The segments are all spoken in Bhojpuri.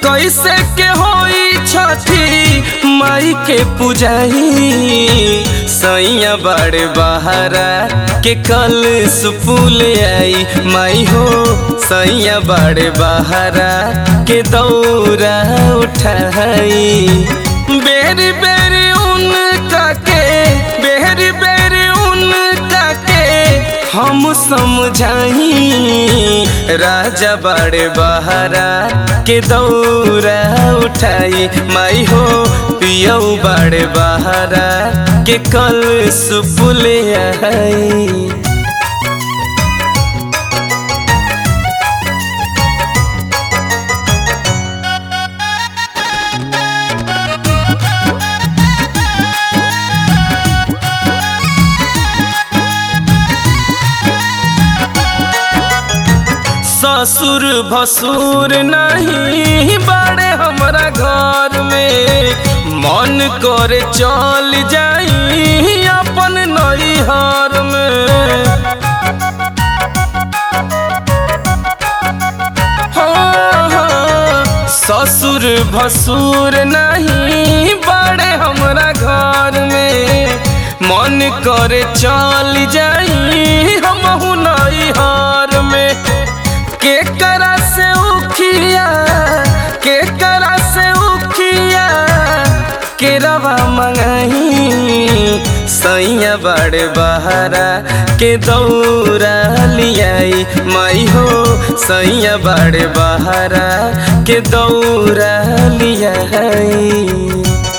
कैसे के होई छठी माई के पुजाई सैया बड़े बहारा के कल सुपुल आई माई हो सैया बड़े बहारा के दौरा उठाई बेरी बेरी उनका के बेरी बेरी उनका के हम समझाई राजा बड़े बहारा के दौरा उठाई माई हो पियऊ बड़े बहारा के कल सुपुल आई ससुर भसुर नहीं बड़े हमरा घर में मन करे चल जाई अपन नैहर में हाँ, हाँ, ससुर भसुर नहीं बड़े हमरा घर में मन करे चल जाई हम नैहर में के करा से उखिया के करा से उखिया के रवा मंगाई सैया बड़े बहारा के दौरा लियाई माई हो सैया बड़े बहारा के दौरा लियाई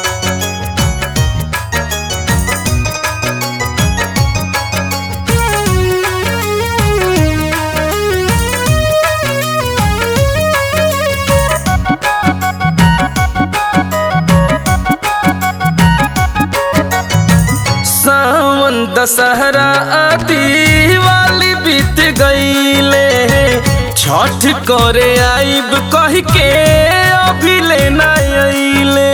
सावन दशहरा दिवाली बीत गईले छठ करे आइब कह के अभी लेना अइले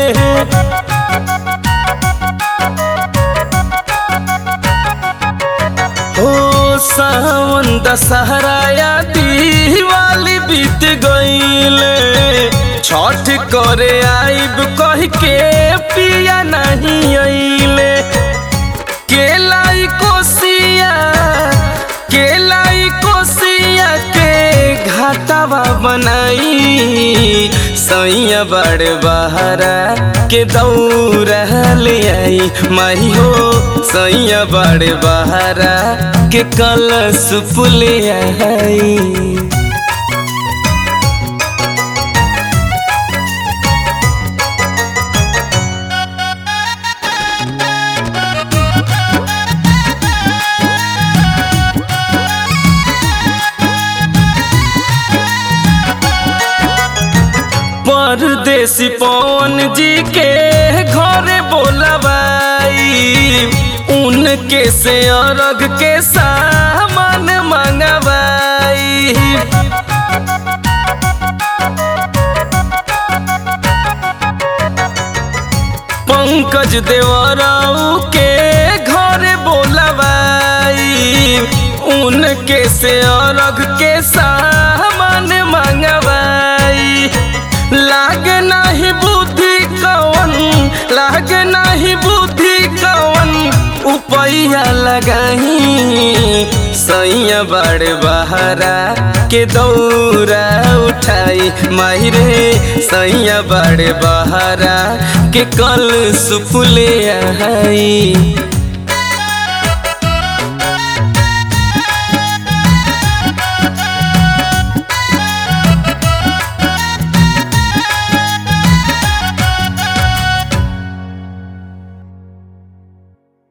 हो सावन दशहरा दिवाली बीत गईले छठ करे आइब कह के पिया नहीं अइले केलाई कोसिया केलाई कोसिया के घाटावा बनाई सैया बड़ बहारा के दौरा ले आई माई हो सैया बड़ बहारा के कलश फुले आई परदेसी पवन जी के घरे बोलबाई उनके से अर्घ के सामान मंगवाई पंकज देवराऊ के घरे बोलबाई उनके से अर्घ के सामान मंगवाई लाग नहीं बुद्धि कवन लाग नहीं बुद्धि कवन उपैया लगाई सैया बड़ बहारा के दौरा उठाई माही रे सैया बड़ बहारा के कल सुपुले आई